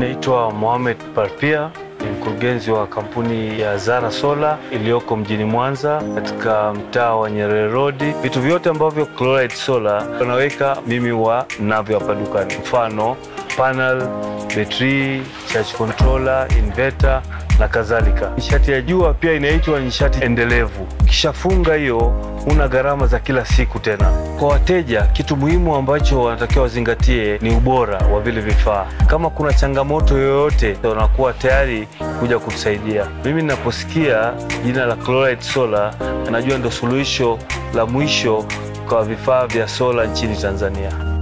Naitwa Mohamed Parpia, ni mkurugenzi wa kampuni ya Zara Solar iliyoko mjini Mwanza katika mtaa wa Nyerere Road. Vitu vyote ambavyo Chloride Solar wanaweka mimi wa navyo hapa dukani, mfano panel, betri, charge controller, inverter na kadhalika. Nishati ya jua pia inaitwa nishati endelevu. Ukishafunga hiyo, una gharama za kila siku tena. Kwa wateja, kitu muhimu ambacho wanatakiwa wazingatie ni ubora wa vile vifaa. Kama kuna changamoto yoyote, wanakuwa tayari kuja kutusaidia. Mimi ninaposikia jina la Chloride Solar, najua ndo suluhisho la mwisho kwa vifaa vya sola nchini Tanzania.